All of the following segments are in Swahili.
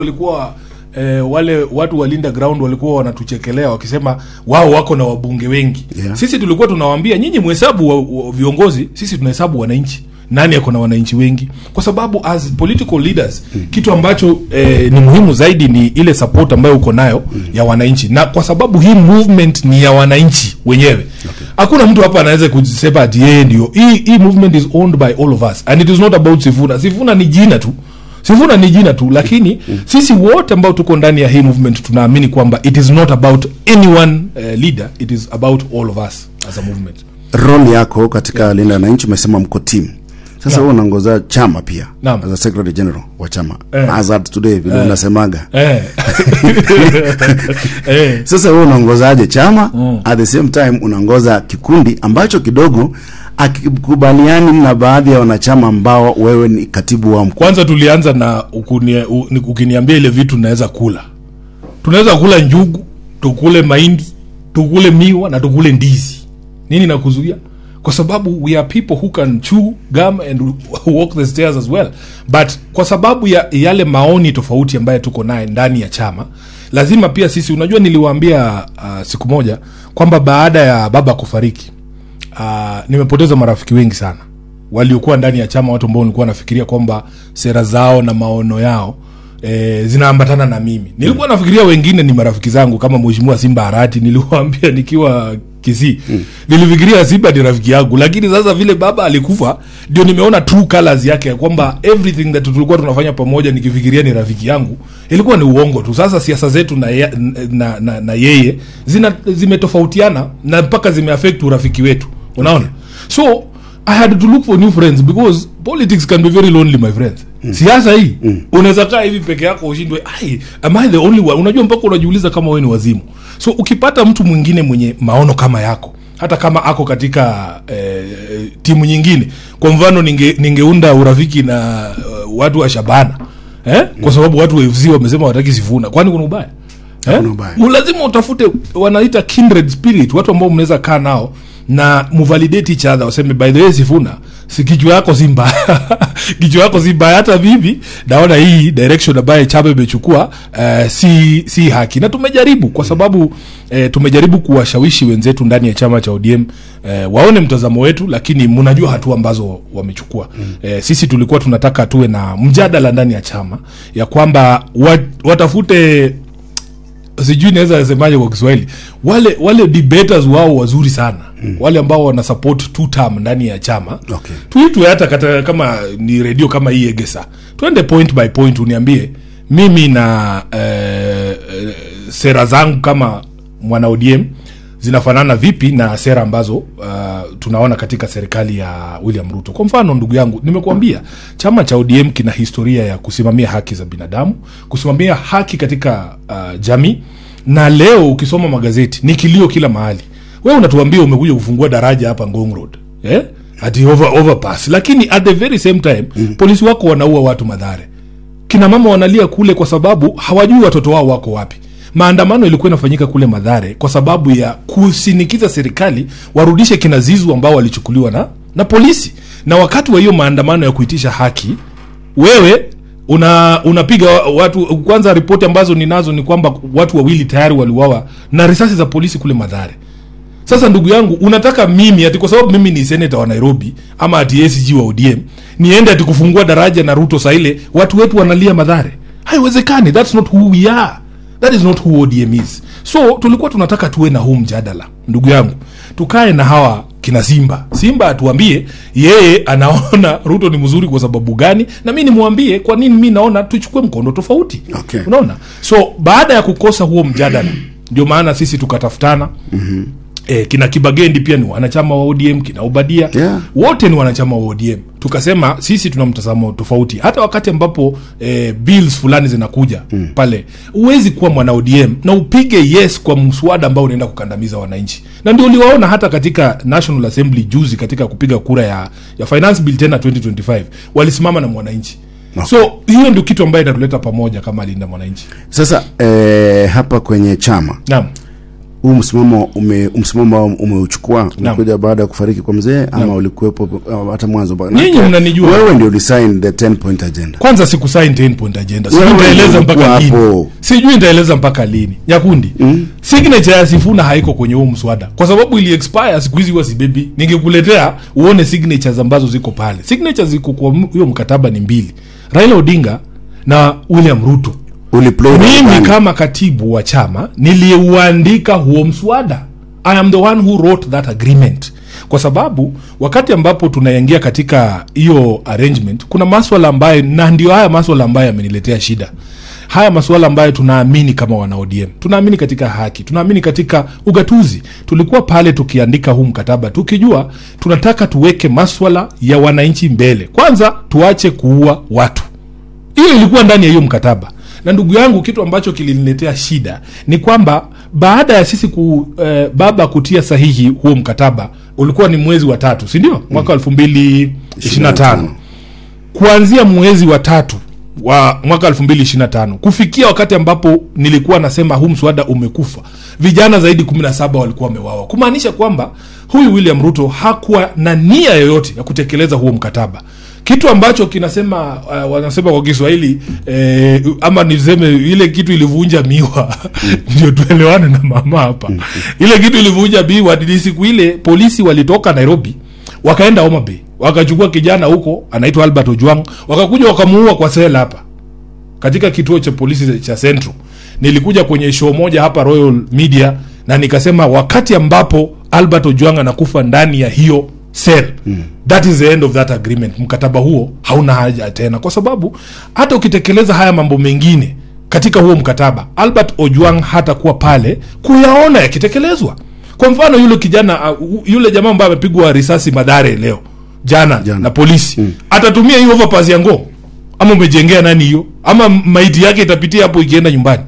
walikuwa eh, wale watu wa Linda Ground walikuwa wanatuchekelea wakisema wao wako na wabunge wengi Yeah. sisi tulikuwa tunawaambia nyinyi mhesabu wa, wa viongozi sisi tunahesabu wananchi nani ako na wananchi wengi kwa sababu as political leaders mm. kitu ambacho eh, ni muhimu zaidi ni ile support ambayo uko nayo mm. ya wananchi na kwa sababu hii movement ni ya wananchi wenyewe hakuna mtu hapa anaweza kusema ati yeye ndio hii hii movement is owned by all of us and it is not about Sifuna Sifuna ni jina tu Sifuna ni jina tu lakini sisi wote ambao tuko ndani ya hii movement tunaamini kwamba it is not about any one uh, leader it is about all of us as a movement role yako katika linda wananchi umesema mko team sasa Naam. wewe unaongoza chama pia Naam. as a secretary general wa chama Eh. Azad today vile unasemaga eh. eh. sasa wewe unaongozaje chama at the same time unaongoza kikundi ambacho kidogo akikubaliani na baadhi ya wanachama ambao wewe ni katibu wa mkuu kwanza tulianza na ukunie, u, ni- ukiniambia ile vitu naweza kula tunaweza kula njugu tukule mahindi tukule miwa na tukule ndizi nini nakuzuia kwa sababu we are people who can chew gum and walk the stairs as well but kwa sababu ya yale maoni tofauti ambayo tuko naye ndani ya chama lazima pia sisi unajua niliwaambia uh, siku moja kwamba baada ya baba kufariki uh, nimepoteza marafiki wengi sana waliokuwa ndani ya chama watu ambao nilikuwa nafikiria kwamba sera zao na maono yao e, zinaambatana na mimi nilikuwa nafikiria wengine ni marafiki zangu kama mheshimiwa simba harati niliwaambia nikiwa kisii mm. nilifikiria simba ni rafiki yangu lakini sasa vile baba alikufa ndio nimeona true colors yake ya kwamba everything that tulikuwa tunafanya pamoja nikifikiria ni rafiki yangu ilikuwa ni uongo tu sasa siasa zetu na, ye, na, na, na yeye zina zimetofautiana na mpaka zimeaffect urafiki wetu unaona so i had to look for new friends because politics can be very lonely my friends mm. siasa hii mm. unaweza kaa hivi peke yako ushindwe ai am i the only one unajua mpaka unajiuliza kama wewe ni wazimu so ukipata mtu mwingine mwenye maono kama yako hata kama ako katika eh, timu nyingine kwa mfano ninge, ningeunda urafiki na uh, watu wa shabana eh? kwa sababu watu wa fc wamesema wataki sifuna kwani kuna ubaya eh? Hakuna ubaya. Mu- lazima utafute wanaita kindred spirit watu ambao mnaweza kaa nao na muvalidate each other waseme by the way sifuna si kichwa yako si mbaya kichwa yako si mbaya hata mimi naona hii direction ambayo chama imechukua uh, si si haki na tumejaribu kwa sababu uh, tumejaribu kuwashawishi wenzetu ndani ya chama cha ODM uh, waone mtazamo wetu lakini mnajua hatua ambazo wamechukua mm. uh, sisi tulikuwa tunataka tuwe na mjadala ndani ya chama ya kwamba wat, watafute sijui naweza semaje kwa kiswahili wale wale debaters wao wazuri sana mm. wale ambao wana support two term ndani ya chama Okay. tuitwe hata kata, kama ni redio kama hii egesa twende point by point uniambie mimi na eh, eh, sera zangu kama mwana odm zinafanana vipi na sera ambazo uh, tunaona katika serikali ya william ruto kwa mfano ndugu yangu nimekuambia chama cha odm kina historia ya kusimamia haki za binadamu kusimamia haki katika uh, jamii na leo ukisoma magazeti ni kilio kila mahali wewe unatuambia umekuja kufungua daraja hapa ngong road eh? ati over, overpass lakini at the very same time mm. polisi wako wanaua watu madhare kina mama wanalia kule kwa sababu hawajui watoto wao wako wapi maandamano ilikuwa inafanyika kule madhare kwa sababu ya kusinikiza serikali warudishe kina zizu ambao walichukuliwa na na polisi na wakati wa hiyo maandamano ya kuitisha haki wewe una unapiga wa- watu kwanza ripoti ambazo ninazo ni kwamba watu wawili tayari waliuawa na risasi za polisi kule madhare sasa ndugu yangu unataka mimi ati kwa sababu mimi ni seneta wa nairobi ama ati acg wa odm niende ati kufungua daraja na ruto saile watu wetu wanalia madhare haiwezekani thats not who we are that is not who odm is so tulikuwa tunataka tuwe na huu mjadala ndugu yangu tukae na hawa kina simba simba atuambie yeye anaona ruto ni mzuri kwa sababu gani na mi nimwambie kwa nini mi naona tuchukue mkondo tofauti Okay. unaona so baada ya kukosa huo mjadala ndio maana sisi tukatafutana mm-hmm. E, kina kibagendi pia ni wanachama wa odm kina ubadia Yeah. wote ni wanachama wa odm tukasema sisi tuna mtazamo tofauti hata wakati ambapo e, bills fulani zinakuja mm. pale huwezi kuwa mwana odm na upige yes kwa mswada ambao unaenda kukandamiza wananchi na ndio uliwaona hata katika national assembly juzi katika kupiga kura ya, ya finance bill tena 2025 walisimama na mwananchi Okay. so hiyo ndio kitu ambayo itatuleta pamoja kama linda mwananchi sasa eh, hapa kwenye chama naam huu msimamo ume msimamo ambao umeuchukua umekuja baada ya kufariki kwa mzee ama ulikuwepo uh, hata mwanzo ba- Nyinyi Manake mnanijua. wewe ndio ulisign the 10 point agenda kwanza sikusain 10 point agenda sijui Wewe nitaeleza ulikuwa mpaka lini hapo. sijui nitaeleza mpaka lini nyakundi mm. signature ya sifuna haiko kwenye huu mswada kwa sababu ili expire siku hizi huwa sibebi ningekuletea uone signatures ambazo ziko pale signatures ziko kwa m- huyo mkataba ni mbili raila odinga na william ruto uliplay role mimi gani? kama katibu wa chama niliuandika huo mswada i am the one who wrote that agreement kwa sababu wakati ambapo tunaingia katika hiyo arrangement kuna maswala ambayo na ndio haya maswala ambayo yameniletea shida haya masuala ambayo tunaamini kama wana ODM tunaamini katika haki tunaamini katika ugatuzi tulikuwa pale tukiandika huu mkataba tukijua tunataka tuweke maswala ya wananchi mbele kwanza tuache kuua watu hiyo ilikuwa ndani ya hiyo mkataba na ndugu yangu kitu ambacho kiliniletea shida ni kwamba baada ya sisi ku, eh, baba kutia sahihi huo mkataba ulikuwa ni mwezi wa tatu sindio mwaka elfu mbili ishiri na tano kuanzia mwezi wa tatu wa mwaka 2025 kufikia wakati ambapo nilikuwa nasema huu mswada umekufa vijana zaidi 17 walikuwa wamewawa kumaanisha kwamba huyu william ruto hakuwa na nia yoyote ya kutekeleza huo mkataba kitu ambacho kinasema uh, wanasema kwa kiswahili eh, ama niseme ile kitu ilivunja miwa ndio tuelewane na mama hapa ile kitu ilivunja miwa ni siku ile polisi walitoka nairobi wakaenda Homa Bay wakachukua kijana huko anaitwa Albert Ojwang wakakuja wakamuua kwa sela hapa katika kituo cha polisi cha Central. Nilikuja kwenye show moja hapa Royal Media na nikasema wakati ambapo Albert Ojwang anakufa ndani ya hiyo cell mm. that is the end of that agreement. Mkataba huo hauna haja tena, kwa sababu hata ukitekeleza haya mambo mengine katika huo mkataba, Albert Ojwang hatakuwa pale kuyaona yakitekelezwa. Kwa mfano yule kijana uh, yule jamaa ambaye amepigwa risasi Madare leo jana, Jana. na polisi mm. atatumia hiyo overpass ya ngoo ama umejengea nani hiyo ama maiti yake itapitia hapo ikienda nyumbani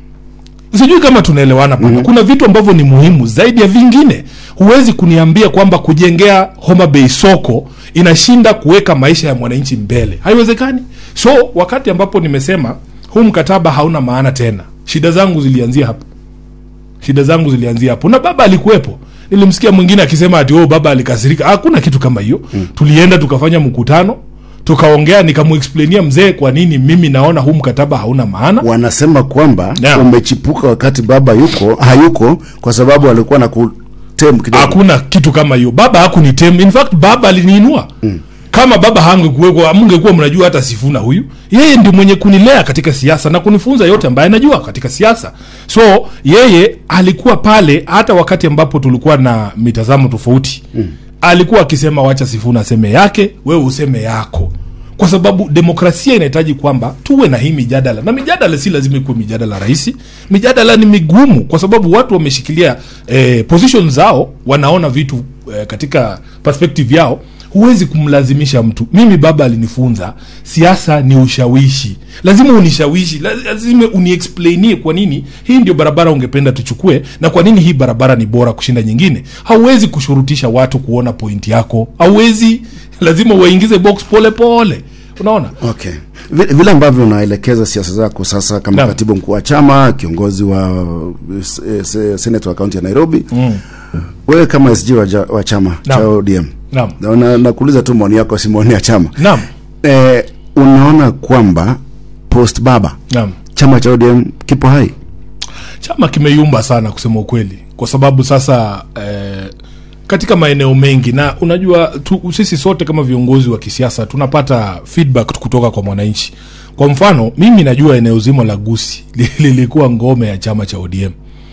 sijui kama tunaelewana papa mm-hmm. kuna vitu ambavyo ni muhimu zaidi ya vingine huwezi kuniambia kwamba kujengea Homa Bay soko inashinda kuweka maisha ya mwananchi mbele haiwezekani so wakati ambapo nimesema huu mkataba hauna maana tena shida zangu zilianzia hapo shida zangu zilianzia hapo na baba alikuwepo nilimsikia mwingine akisema ati oh, baba alikasirika hakuna kitu kama hiyo mm. tulienda tukafanya mkutano tukaongea nikamuexplainia mzee kwa nini mimi naona huu mkataba hauna maana wanasema kwamba Naam. umechipuka wakati baba yuko hayuko kwa sababu alikuwa na kutem kidogo hakuna kitu kama hiyo baba hakunitem in fact baba aliniinua mm. kama baba hangekuwekwa mngekuwa mnajua hata sifuna huyu yeye ndi mwenye kunilea katika siasa na kunifunza yote ambaye najua katika siasa so yeye alikuwa pale hata wakati ambapo tulikuwa na mitazamo tofauti mm. alikuwa akisema wacha sifuna aseme yake wewe useme yako kwa sababu demokrasia inahitaji kwamba tuwe na hii mijadala na mijadala si lazima ikuwe mijadala rahisi mijadala ni migumu kwa sababu watu wameshikilia eh, position zao wanaona vitu eh, katika perspective yao huwezi kumlazimisha mtu mimi baba alinifunza siasa ni ushawishi lazima unishawishi la- lazima uniexplainie kwa nini hii ndio barabara ungependa tuchukue na kwa nini hii barabara ni bora kushinda nyingine hauwezi kushurutisha watu kuona pointi yako hauwezi lazima uwaingize box pole pole unaona okay vile, vile ambavyo unaelekeza siasa zako sasa kama Naam. katibu mkuu wa chama kiongozi wa eh, se- senate wa kaunti ya nairobi mm. wewe kama sg wa, ja- wa chama Naam. cha odm Naam. na, na, nakuuliza tu maoni yako si maoni ya chama naam eh, unaona kwamba post baba naam chama cha odm kipo hai chama kimeyumba sana kusema ukweli kwa sababu sasa eh, katika maeneo mengi na unajua tu, sisi sote kama viongozi wa kisiasa tunapata feedback kutoka kwa mwananchi kwa mfano mimi najua eneo zima la gusi li- lilikuwa ngome ya chama cha odm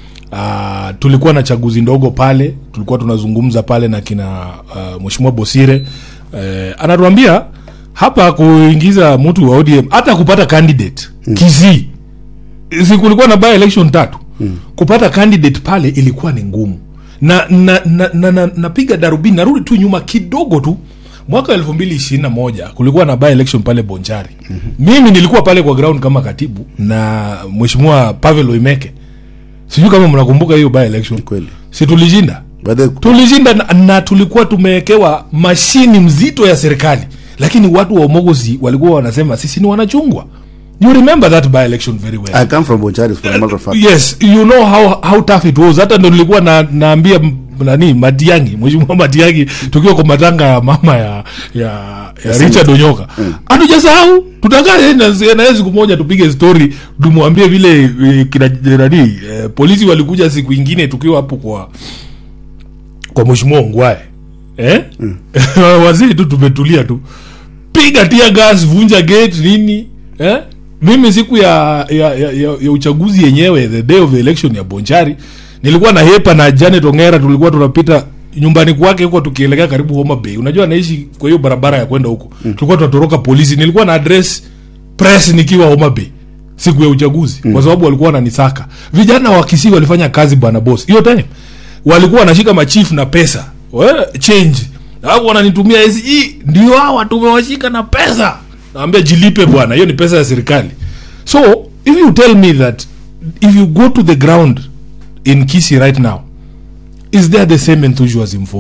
Uh, tulikuwa na chaguzi ndogo pale tulikuwa tunazungumza pale na kina uh, mheshimiwa bosire uh, anatuambia hapa kuingiza mtu wa odm hata kupata candidate mm. kizii si kulikuwa na by election tatu mm. kupata candidate pale ilikuwa ni ngumu na na na, na, na, napiga darubini narudi tu nyuma kidogo tu mwaka elfu mbili ishirini na moja kulikuwa na by election pale bonchari mm-hmm. mimi nilikuwa pale kwa ground kama katibu na mheshimiwa pavel oimeke sijui kama mnakumbuka hiyo by election kweli si tulishinda By the- tulishinda na, na tulikuwa tumewekewa mashini mzito ya serikali lakini watu wa umogozi walikuwa wanasema sisi ni wanachungwa you remember that by election very well I come from Boncharis for a matter of fact. yes you know how how tough it was hata ndo nilikuwa na, naambia m- nani matiangi mheshimiwa matiangi tukiwa kwa matanga ya mama ya ya, ya richard onyoka hatujasahau tutakaa yeye na na yeye siku moja tupige story tumwambie vile eh, kina nani eh, polisi walikuja siku ingine tukiwa hapo kwa kwa mheshimiwa ongwae eh? waziri tu tumetulia tu piga tia gas vunja gate nini eh? mimi siku ya ya, ya, ya, ya uchaguzi yenyewe the day of the election ya bonchari nilikuwa na hepa na janet ongera tulikuwa tunapita nyumbani kwake huko tukielekea karibu homa bay unajua anaishi kwa hiyo barabara ya kwenda huko mm. tulikuwa tunatoroka polisi nilikuwa na address press nikiwa homa bay siku ya uchaguzi mm. kwa sababu walikuwa wananisaka vijana wa kisii walifanya kazi bwana boss hiyo time walikuwa wanashika machief na pesa We, change alafu wananitumia hizi hii ndio hawa tumewashika na pesa naambia jilipe bwana hiyo ni pesa ya serikali so if you tell me that if you go to the ground in kisi right now is there the same enthusiasm for